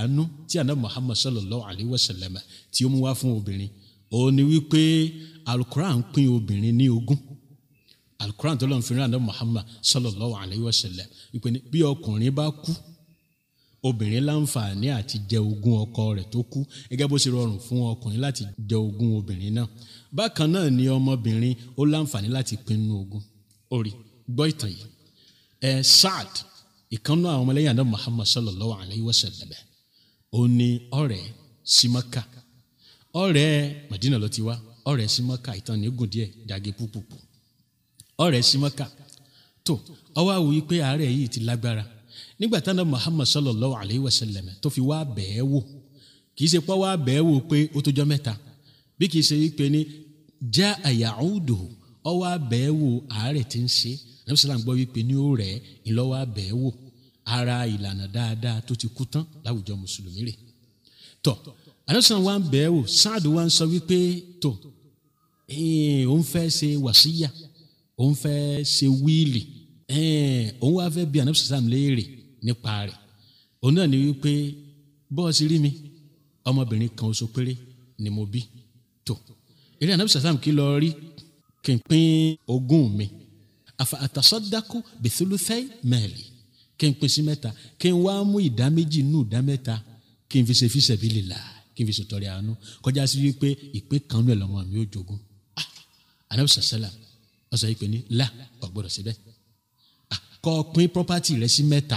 àánú tí àná muhammad sallallahu alayhi wa sallam tí ó mú wá fún obìnrin òun ni wípé alukuran pín obìnrin ní ogún alukuran tó lọ́n fi rán àná muhammad sallallahu alayhi wa sallam wípé ní bí ọkùnrin bá kú obìnrin láǹfààní àti jẹ ogún ọkọ rẹ̀ tó kú gẹ́gẹ́ bó ṣe rọrùn fún ọkùnrin láti jẹ ogún obìnrin náà bákan náà ni ọmọbìnrin ó láǹfààní láti pinnu ogún orí gbọ́ ìtàn yìí ẹ Saad ìkànnú àwọn ọmọlẹ́yìn àná Muhammad sallallahu alayhi wa sallam ó ní ọ̀rẹ́ sí Mákà ọ̀rẹ́ Madina ló ti wá ọ̀rẹ́ sí Mákà ìtàn ní gùn díẹ̀ dàgé púpùpù ọ̀rẹ́ sí Mákà tó ọwọ́ àwòye pé àárẹ̀ yìí ti lágbára nígbà táwọn Muhammad sallallahu alayhi wa sallam tó fi wá bẹ̀ẹ́ wò kì í ṣe pọ́ wá bẹ̀ẹ́ wò pé ó tó jọ mẹ́ta bí kì í ṣe wípé ní já àyàúdò ọwọ́ bẹ̀ẹ́ wò àárẹ̀ tí ń ṣe nàbí sàlám gbọ́ wípé ní ó rẹ̀ ìlọ́wọ́ bẹ̀ẹ́ wò ara ìlànà dáadáa tó ti kú tán láwùjọ mùsùlùmí rẹ̀ tọ́ àdásán wa ń bẹ̀ẹ́ wò sáàdù wa ń sọ wípé tó òun fẹ́ ṣe wàsíyà òun fẹ́ ṣe wíìlì òun wá fẹ́ bí ànábì sàlám léèrè nípa rẹ̀ òun náà ni wípé bọ́ọ̀sì rí mi ọmọbìnrin kan oṣù péré ni mo bí tó eré ànábì sàlám kí lọ rí kí n pín ogún mi àfa àtàsọ́dákú bìtúlùfẹ́ mẹ́ẹ̀lì kí n pín sí mẹ́ta kí n wá mú ìdá méjì nù ìdá mẹ́ta kí n fi ṣe fíṣẹ̀ bí lè là kí n fi ṣètọrẹ àánú kọjá sí wípé ìpín kan nù ẹ̀ lọ́mọ mi ó jogún ànábì sàlám ọ̀sẹ̀ yìí pé ní là ọ̀gbọ́dọ̀ síbẹ̀ kọ́ pín property rẹ sí mẹ́ta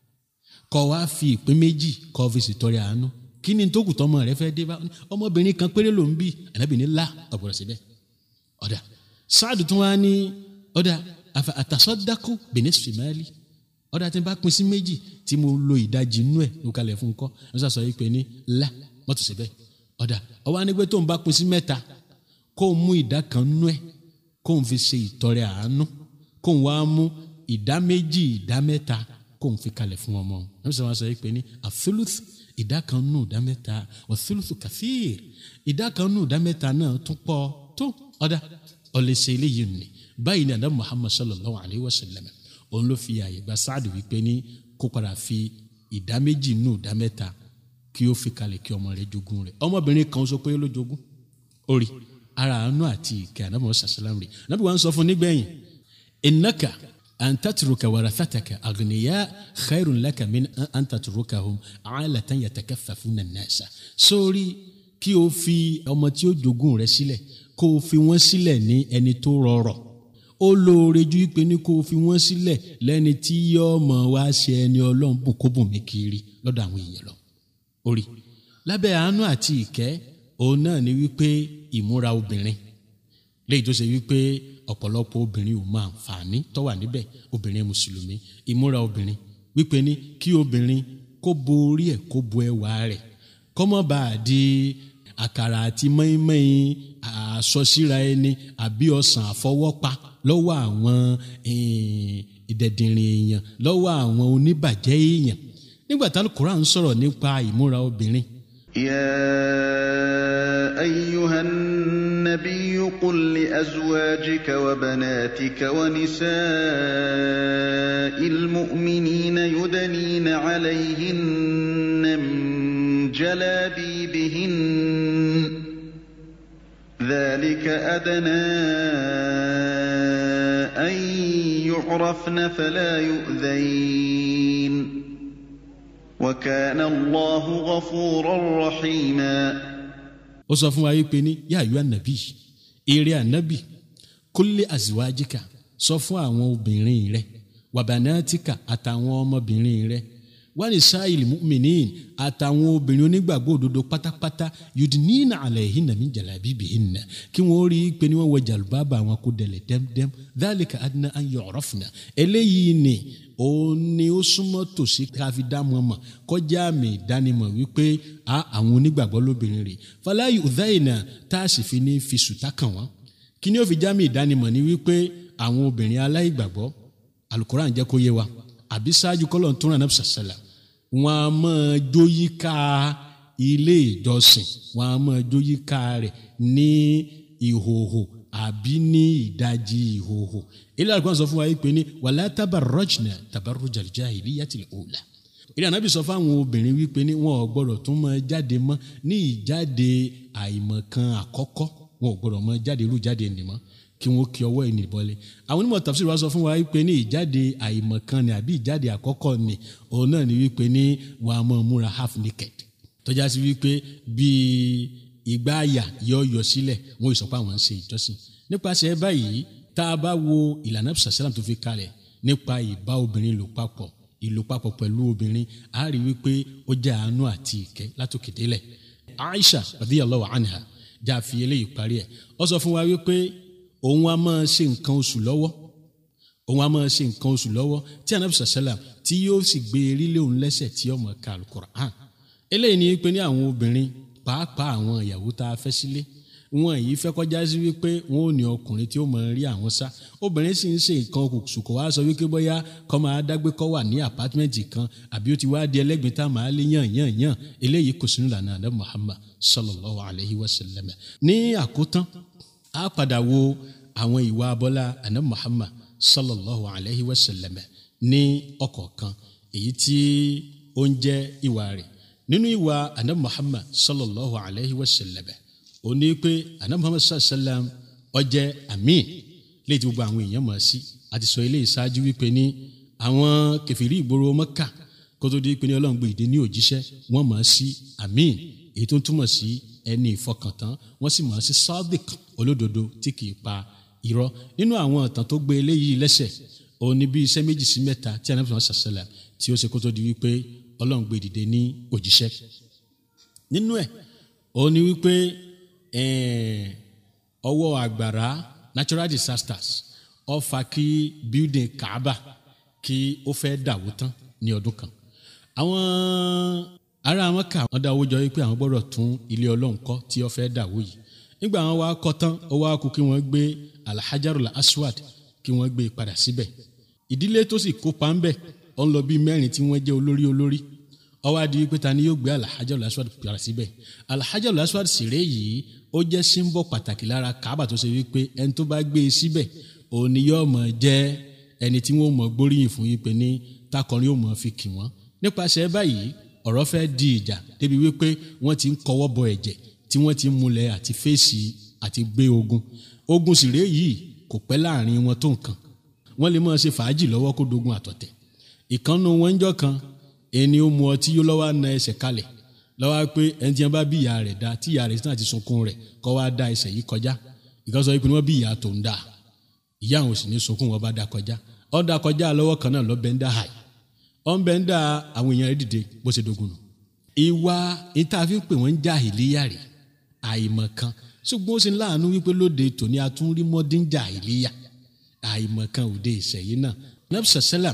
kọ́ wá fi ìpín méjì kọ́ fi ṣètọrẹ àánú kí ni tó kù tọmọ rẹ fẹ́ dé bá ọmọbìnrin kan péré ló ń bí ànábìnrin lá ọ̀gbọ̀dọ̀ síbẹ̀ ọ̀dà sáàdù tún wá ní ọ̀dà àtàsọ́dákú benin simali ọ̀dà tí n bá pín sí méjì tí mo lo ìdajì inú ẹ̀ ló kalẹ̀ fún kọ́ ẹ̀ sọ yìí pé ní lá mọ́tò síbẹ̀ ọ̀dà ọwọ́ anígbé tó ń bá pín sí mẹ́ta kó o mú ìdá kan nú ẹ̀ kó o fi ṣe ìtọrẹ àánú kó o wá mú ìdá méjì ìdá mẹ́ta kó n fi kalẹ̀ fún ọmọ ẹ̀ sọ wọn sọ pé ní àfẹlùth ìdá kan nù ìdá mẹ́ta wàfẹlùth kàfíìr ìdá kan nù ìdá mẹ́ta náà tún pọ̀ tó ọ̀dà ọ̀lẹ́sẹ̀ eléyìí nì báyìí ní àdá Muhammad sallallahu alayhi wa sallam òun ló fi àyè gba sáàdù wípé ní kó padà fi ìdá méjì nù ìdá mẹ́ta kí ó fi kalẹ̀ kí ọmọ rẹ̀ jogún rẹ̀ ọmọbìnrin kan sọ pé ló jogún orí ara àánú àti ìkẹ́ àdá Muhammad sallam rẹ̀ nàbí wọn sọ fún nígbẹ̀yìn innaka an tatruka warathataka aghniya khairun laka min an tatrukahum alatan yatakaffafuna an-nasa sórí kí o fi ọmọ tí ó jogún rẹ̀ sílẹ̀ kó o fi wọ́n sílẹ̀ ní ẹni tó rọrọ̀ ó lóore ju ìpè ní kó o fi wọ́n sílẹ̀ lẹ́ni tí yóò mọ̀ wá ṣe ẹni ọlọ́run bùn kó bùn mí kiri lọ́dọ̀ àwọn èèyàn lọ orí lábẹ́ àánú àti ìkẹ́ òun náà ni wípé ìmúra obìnrin léyìí tó ṣe wípé ọ̀pọ̀lọpọ̀ obìnrin ò máa àǹfààní tó wà níbẹ̀ obìnrin mùsùlùmí ìmúra obìnrin wípé ní kí obìnrin kó bo orí ẹ̀ kó bo ẹwà rẹ̀ kó má bàa di àkàrà àti mọ́ínmọ́ín àsọsíra ẹni àbí ọ̀sán àfọwọ́pa lọ́wọ́ àwọn ìdẹ̀dìnrín èèyàn lọ́wọ́ àwọn oníbàjẹ́ èèyàn nígbà tí Al-Qur'an ń sọ̀rọ̀ nípa ìmúra obìnrin. يا أيها النبي قل لأزواجك وبناتك ونساء المؤمنين يدنين عليهن من جلابيبهن ذلك أدنى أن يعرفن فلا يؤذين وكان الله غفورا رحيما ó sọ fún wa yìí pé ní yá àyù ànàbì eré ànàbì kólé àzíwájíkà sọ fún àwọn obìnrin rẹ wàbànátìkà àtàwọn ọmọbìnrin rẹ wọ́n ní sáìlì mùmínín àtàwọn obìnrin onígbàgbọ́ òdodo pátápátá yudinina alayhinna min jalabibihinna kí wọ́n rí i pé ní wọ́n wọ jàlùbáàbà àwọn kó dẹ̀lẹ̀ dẹ́mdẹ́m dhalika adna an yu'rafna eléyìí ni òun ni ó súnmọ́ tòsí káfí dámọ̀ mọ̀ kọjá àmì ìdánimọ̀ wípé a àwọn onígbàgbọ́ lóbìnrin rè fala yu'dhaina tá a sì fi ní fi sùtá kàn wọ́n kí ni ó fi jámì ìdánimọ̀ ni wípé àwọn obìnrin aláìgbàgbọ́ Al-Qur'an jẹ́ kó yé wa àbí ṣáájú kọ́lọ̀ tó ràn náà sàṣẹlẹ̀ wọn a máa jó yíká ilé ìjọsìn wọn a máa jó yíká rẹ̀ ní ìhòhò àbí ní ìdajì ìhòhò ilé àlùkò sọ fún wa yìí pé ní wàlá tabarrajna tabarrujal jahiliyyatil ula ìrìn ànábì sọ fáwọn obìnrin wípé ní wọn ò gbọdọ̀ tún máa jáde mọ́ ní ìjáde àìmọ̀kan àkọ́kọ́ wọn ò gbọdọ̀ máa jáde irú jáde nìmọ́ kí wọn kí ọwọ́ ẹni bọ́lẹ̀ àwọn onímọ̀ tafsir wa sọ fún wa wípé ní ìjáde àìmọ̀kan ni àbí ìjáde àkọ́kọ́ ni òun náà ni wípé ní wọn a máa múra half naked tọ́já sí wípé bíi ìgbà àyà yọ yọ sílẹ̀ wọn ò sọ pé àwọn ń ṣe ìjọsìn nípasẹ̀ báyìí tá a bá wo ìlànà sàṣẹ́làm tó fi kalẹ̀ nípa ìbá obìnrin lò papọ̀ ìlò papọ̀ pẹ̀lú obìnrin a rí wípé ó jẹ́ àánú àti ìkẹ́ látòkè délẹ̀ Aisha radiyallahu anha já fi eléyìí parí ẹ̀ ó sọ fún wa wípé òun a máa ṣe nǹkan oṣù lọ́wọ́ òun a máa ṣe nǹkan oṣù lọ́wọ́ tí anabi sàṣẹ́làm tí yóò sì gbé erílé òun lẹ́sẹ̀ tí ọmọ ka alukur'an eléyìí ni wípé ní àwọn obìnrin pàápàá àwọn ìyàwó tá a fẹ́ sílé wọn yìí fẹ́ kọjá sí wípé wọn ò ní ọkùnrin tí ó mọ̀ rí àwọn sá obìnrin sì ń ṣe nǹkan oṣù kò wá sọ wípé bóyá kọ́ máa dágbé kọ́ wà ní àpátímẹ́ǹtì kan àbí ó ti wá di ẹlẹ́gbẹ̀ẹ́ tá a máa lé yàn yàn yàn eléyìí kò sínú ìlànà àdá Muhammad sallallahu alayhi wa sallam ní àkótán a padà wo àwọn ìwà abọ́lá àdá Muhammad sallallahu alayhi wa sallam ní ọ̀kọ̀ọ̀kan èyí tí ó ń jẹ́ ìwà rẹ̀ nínú ìwà àdá Muhammad sallallahu alayhi wa sallam ó ní pé anabi muhammad sallam ó jẹ́ amin léyìí tí gbogbo àwọn èèyàn mọ̀ sí àti sọ ilé ìṣáájú wípé ní àwọn kẹfìrí ìgboro mọ́kà kó tó di pé ní ọlọ́run gbé ìdè ní òjíṣẹ́ wọ́n mọ̀ sí amin èyí tó ń túmọ̀ sí ẹni ìfọkàntán wọ́n sì mọ̀ sí sadiq olódodo tí kì í pa irọ́ nínú àwọn ìtàn tó gbé eléyìí lẹ́sẹ̀ òun ni bí iṣẹ́ méjì sí mẹ́ta tí anabi muhammad sallam tí ó ṣe kó tó di wípé ọlọ́run gbé ìdè ní òjíṣẹ́ nínú ẹ̀ òun ni wípé ọwọ́ àgbàrá natural disasters ó fà kí building kaaba kí ó fẹ́ dàwó tán ní ọdún kan àwọn ará Mákà wọ́n dá owó jọ wípé àwọn gbọ́dọ̀ tún ilé ọlọ́run kọ́ tí ó fẹ́ dàwó yìí nígbà wọn wá kọ́ tán ó wá kú kí wọ́n gbé alhajarul aswad kí wọ́n gbé padà síbẹ̀ ìdílé tó sì kópa ń bẹ̀ ó ń lọ bí mẹ́rin tí wọ́n jẹ́ olórí olórí ó wá di wípé ta ni yóò gbé alhajarul aswad padà síbẹ̀ alhajarul aswad sèré yìí ó jẹ́ símbọ̀ pàtàkì lára kaaba tó ṣe wípé ẹni tó bá gbé e síbẹ̀ òun ni yóò mọ̀ jẹ́ ẹni tí wọ́n mọ̀ gbóríyìn fún yín pé ní takọrin yóò mọ̀ fi kì wọ́n nípasẹ̀ báyìí ọ̀rọ̀ fẹ́ di ìjà débi wípé wọ́n ti ń kọwọ́ bọ ẹ̀jẹ̀ tí wọ́n ti ń múlẹ̀ àti fèsì àti gbé ogun ogun sèré yìí kò pẹ́ láàrin wọn tó nǹkan wọ́n lè máa ṣe fàájì lọ́wọ́ kó dogun àtọ̀tẹ̀ ìkànnù wọn ń jọ kan ẹni ó mu ọtí yó lọ́wọ́ na ẹsẹ̀ kalẹ̀ lọ́wọ́ pé ẹni tí wọ́n bá bí ìyá rẹ̀ dá tí ìyá rẹ̀ náà ti sunkún rẹ̀ kọ́ wá dá ẹsẹ̀ yìí kọjá ìkan sọ pé wọ́n bí ìyá tó ń dà ìyá àwọn sì ní sunkún wọn bá dá kọjá ọ́ dá kọjá lọ́wọ́ kan náà lọ́ bẹ́ẹ̀ ń dá hàì ọ́ ń bẹ́ẹ̀ ń dá àwọn èèyàn rẹ̀ dìde bó ṣe dogun nù. ìwà ìtàfi pé wọ́n ń já ìléyà rẹ̀ àìmọ̀ kan ṣùgbọ́n ó sì ń láàánú wípé lóde tòní atúnrí mọ́dínjà ìléyà àìmọ̀ kan òde ìṣẹ̀yìn náà nabsa salam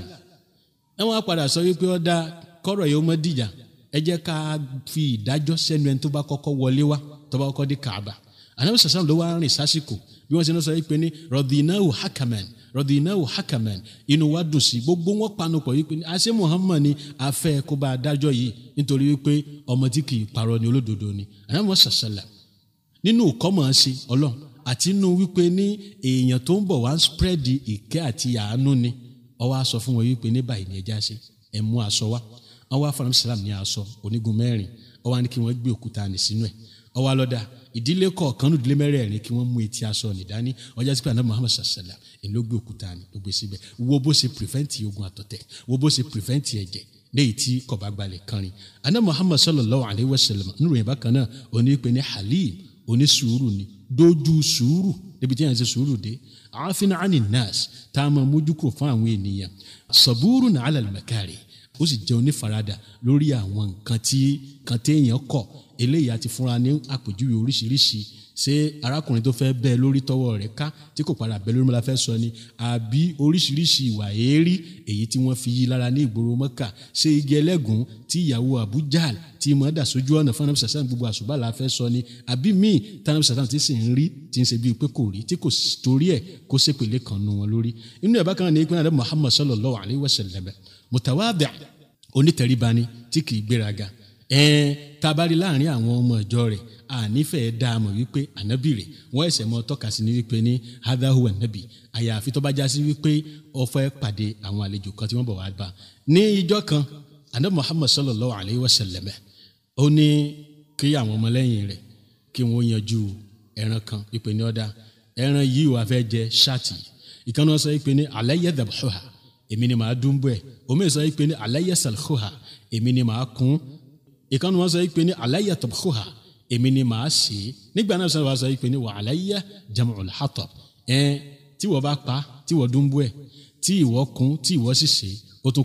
ẹ wọ́n á padà sọ wípé ọ́ dá kọ́rọ̀ yìí ó mọ́ dìjà ẹ jẹ́ ká fi ìdájọ́ sẹ́nu ẹni tó bá kọ́kọ́ wọlé wá tó bá kọ́kọ́ dé Kaaba anabi sàsán ló wá rìn sásìkò bí wọ́n ṣe ń sọ yìí pé ní rọ̀dìnnáwó hakaman rọ̀dìnnáwó hakaman inú wa dùn sí gbogbo wọn panu pọ̀ wípé àṣẹ Muhammad ni afẹ́ kó bá a dájọ́ yìí nítorí wípé ọmọ tí kì í parọ́ ni olódodo ni anabi sàsálà nínú kọ́mọ̀ ṣe ọlọ́run àti inú wípé ní èèyàn tó ń bọ̀ wá ń spread ìkẹ́ àti àánú ni ó wá sọ fún wọn wípé ní báyìí ni ẹja ṣe ẹ mú aṣọ wá wọn wá fún amsalam ní aṣọ onígun mẹ́rin wọn wá ní kí wọ́n gbé òkúta ní sínú ẹ̀ wọn wá lọ́dà ìdílé kọ̀ọ̀kan ní ìdílé mẹ́rẹ̀ẹ̀rin kí wọ́n mú etí aṣọ nìdání ọjà sí pé àná Muhammad sallam ẹ̀ ló gbé òkúta ní ló gbé síbẹ̀ wo bó ṣe prevent ogun àtọ̀tẹ̀ wo bó ṣe prevent ẹ̀jẹ̀ léyìí tí kọba gbalẹ̀ kanrin àná Muhammad sallallahu alayhi wa sallam nínú ìyẹn bákan náà òní pé ní halim òní sùúrù ni dójú sùúrù níbi tí yẹn ṣe sùúrù dé àáfin ani nas tá a máa mójú kúrò fún àwọn ènìyàn sọ̀búrù ní alal makari ó sì jẹ́ onífaradà lórí àwọn nǹkan tí kan téèyàn kọ̀ eléyìí àti fúnra ní àpèjúwe oríṣiríṣi ṣé arákùnrin tó fẹ́ bẹ́ẹ̀ lórí tọwọ́ rẹ̀ ká tí kò padà bẹ́ẹ̀ lórí mọ́lá fẹ́ sọ ni àbí oríṣiríṣi ìwà èérí èyí tí wọ́n fi yí lára ní ìgboro mọ́kà ṣé igi ẹlẹ́gùn tí ìyàwó Abu Jahl tí mọ̀ dà sójú ọ̀nà fún anabi sàṣàn gbogbo àṣùbà la fẹ́ sọ ni àbí míì tí anabi sàṣàn ti sì ń rí tí ń ṣe bíi pé kò rí tí kò torí ẹ̀ kó ṣèpèlé kan nu wọn lórí inú ẹ̀ bákan náà ní ìpínlẹ̀ Muhammad sallallahu alayhi wa sallam mutawadi onítẹ̀ríba ni tí kì í gbéraga ẹ̀ẹ́n tabari láàrin àwọn ọmọ ìjọ rẹ̀ ànífẹ̀ẹ́ dá a mọ̀ wípé ànábì rẹ̀ wọ́n ẹ̀sẹ̀ mọ́ tọ́ka sí ni wípé ní hadahu ànábì àyàfi tó bá já sí wípé ó fẹ́ pàdé àwọn àlejò kan tí wọ́n bọ̀ wá bá ní ìjọ kan anabi muhammad sallallahu alayhi wa sallam ó ní kí àwọn ọmọlẹ́yìn rẹ̀ kí wọ́n yanjú ẹran kan ìpè ní ọ̀dà ẹran yìí wà fẹ́ jẹ ṣáàtì ìkànnì sọ ìpè ní alayya dhabhuha èmi ni màá dúnbọ̀ ẹ̀ omi sọ ìpè ní alayya salkhuha èmi ni màá kún ìkànnì wọn sọ ìpè ní alayya tabkhuha èmi ni màá sè é nígbà náà sọ wàá sọ ìpè ní wa alayya jam'ul hatab ẹ tí wọ́n bá pa tí wọ́n dúnbọ̀ ẹ̀ tí ìwọ kún tí ìwọ sì sè é